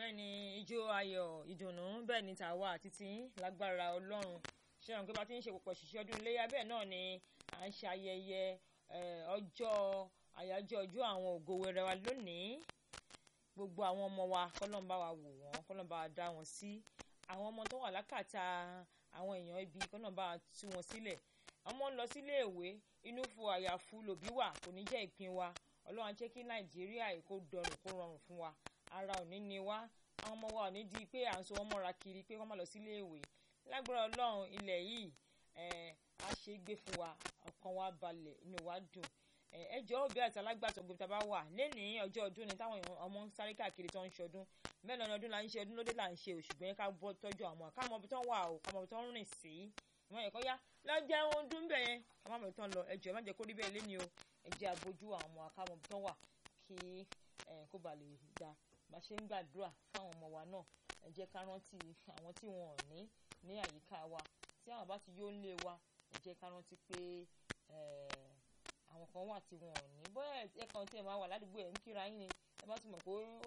bẹ́ẹ̀ ni ijó ayọ̀ ìdùnnú bẹ́ẹ̀ ni tàwa àti tiyín lágbára ọlọ́run ṣé àwọn pé bá ti ń ṣe pọ̀pọ̀ ṣiṣẹ́ ọdún iléyà bẹ́ẹ̀ náà ni à ń ṣe ayẹyẹ ọjọ́ àyájọ́ ọjọ́ àwọn ògo wẹrẹ wa lónìí gbogbo àwọn ọmọ wa kọ́lọ́n bá wa wò wọ́n kọ́lọ́n bá wa dá wọn sí àwọn ọmọ tó wà lákàtà àwọn èèyàn ibi kọ́lọ́n bá wa tú wọn sílẹ̀ ọmọ ń lọ sílé ìwé inú fo àyàfu lòbí wà kò ní jẹ́ ìpín wa ọlọ́run jẹ́ kí nàìjíríà kó dọrùn kó rọrùn fún wa ara ò ní ni wá àwọn ọmọ wa ò ní di pé à ń so wọn mọ́ra kiri pé wọ́n má lọ sílé ìwé lágbára ọlọ́run ilẹ̀ yìí á ṣe é gbé fún wa ọkàn wa balẹ̀ inú wa dùn ẹ jọ̀ọ́ òbí àti alágbàtọ́ gbogbo tá a bá wà lẹ́nìí ọjọ́ ọdún ni táwọn ọmọ ń sáré káàkiri tó ń ṣọdún bẹ́ẹ̀ náà ọdún là ń ṣe ọdún lóde là ń ṣe òṣùgbọ́n ká bọ́ tọ́jú àwọn ká mọ ibi tó ń wà o ká mọ ibi tó ń rìn sí ìwọ̀n ẹ̀kọ́ yá lọ́jọ́ ohun dún bẹ́ẹ̀ yẹn ká má mọ̀ ibi tó ń lọ ẹ jọ̀ọ́ má jẹ́ kó rí bẹ́ẹ̀ lé ní o ẹ jẹ́ àbójú àwọn ọmọ ká mọ ibi tó ń wà kí kó ba lè da bá ṣe ń gbàdúrà fáwọn ọmọ wa náà ẹ jẹ́ ká rántí àwọn tí wọn ò ní ní àyíká wa tí àwọn bá ti yó ń lé wa ẹ jẹ́ ká rántí pé àwọn kan wà tí wọn ò ní bóyá ẹ̀kan tí ẹ máa wà ládùúgbò ẹ̀ ń kíra yín ni ẹ bá ti mọ̀ pé ó